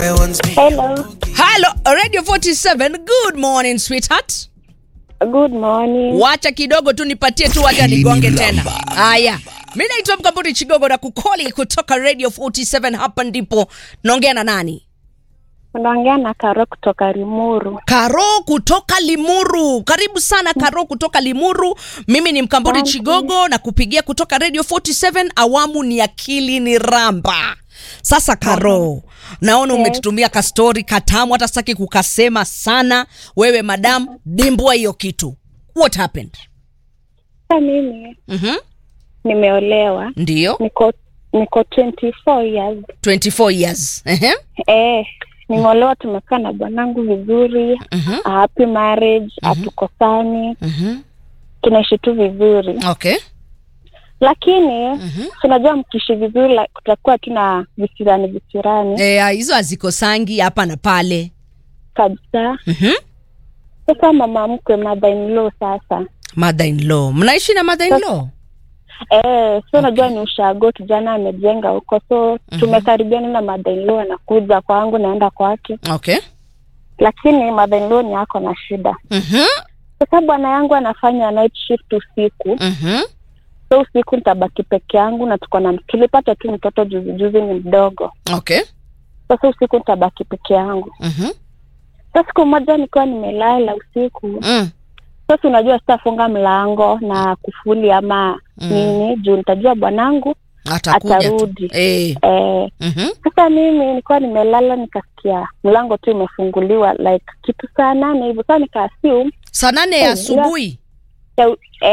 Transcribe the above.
Hello. Halo, Radio 47. Good morning sweetheart. Good morning. Wacha kidogo tu nipatie tu wacha Hili ni nigonge mlamba. tena. Haya. Mimi naitwa Mkamburi Chigogo na kukoli kutoka Radio 47 hapa ndipo naongea na nani? Unaongea na Karo kutoka Limuru. Karo kutoka Limuru. Karibu sana Karo kutoka Limuru. Mimi ni Mkamburi Asante. Chigogo na kupigia kutoka Radio 47 awamu ni akili ni ramba. Sasa Karo, naona Yes. umetutumia kastori katamu hata sitaki kukasema sana. Wewe madam, dimbua hiyo kitu. What happened? Sasa mimi Mhm. nimeolewa, Ndio. niko niko 24 years. 24 years. Ehe. Eh, nimeolewa, tumekaa na bwanangu vizuri, Mhm. a happy marriage, hatukosani, Mhm. tunaishi tu vizuri, Okay. lakini tunajua mkiishi vizuri la- kutakuwa tuna visirani visirani Eh, hizo hazikosangi hapa na pale. kabisa. Mhm. Sasa mama mkwe mother in law sasa Mother in law. Mnaishi na mother in law? Eh, so najua ni ushago kijana amejenga huko, so tumekaribiana na mother-in-law anakuja kwangu, naenda kwake, Okay. lakini mother-in-law ni ako na shida. Mhm. Sasa bwana yangu anafanya night shift usiku, Mhm. so usiku nitabaki peke yangu, na tuko na tulipata tu mtoto juzi juzi, ni mdogo. Okay. Sasa usiku nitabaki peke yangu. Mhm. Sasa siku moja nikiwa nimelala usiku, Mm. sasa unajua sitafunga mlango na kufuli ama Mm. nini, juu nitajua bwanangu Atakuja tu. atarudi. Eh. eh, Mhm. Sasa mimi nilikuwa nimelala nikasikia mlango tu imefunguliwa like kitu saa nane hivyo. Sasa nikaassume Saa nane ya Oh, asubuhi. ya-